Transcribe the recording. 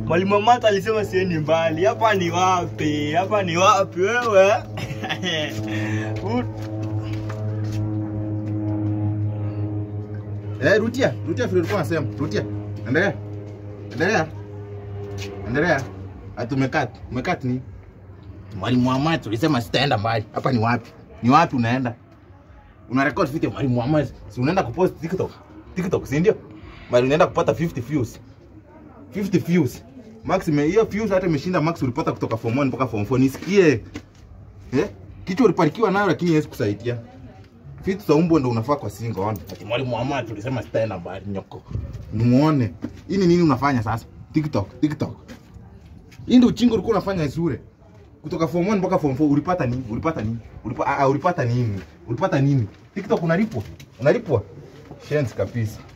Mwalimu Mata alisema siendi mbali. Hapa ni wapi? Hapa ni wapi wewe? U- Eh, rudia, rudia vile ulikuwa unasema. Rudia. Endelea. Endelea. Endelea. Ati umekat. Umekat ni? Mwalimu wa maths ulisema sitaenda mbali. Hapa ni wapi? Ni wapi unaenda? Una record video mwalimu wa maths. Si unaenda kupost TikTok. TikTok, si ndio? Bali unaenda kupata 50 views. 50 views. Max ime hiyo views hata imeshinda Max ulipata kutoka form 1 mpaka form 4. Nisikie. Eh? Kichwa uliparikiwa nayo lakini haiwezi kusaidia. Vitu za umbo ndo unafaa kwa singo ona. Ati mwalimu wa maths ulisema sitaenda mbali nyoko. Nimuone. Hii ni nini unafanya sasa? TikTok, TikTok. Hii ndio uchingo ulikuwa unafanya shule. Kutoka form 1 mpaka form 4 ulipata nini? Ulipata nini? Ulipa, ah, ulipata nini? Ulipata nini? TikTok unalipwa? Unalipwa? Shenzi kabisa.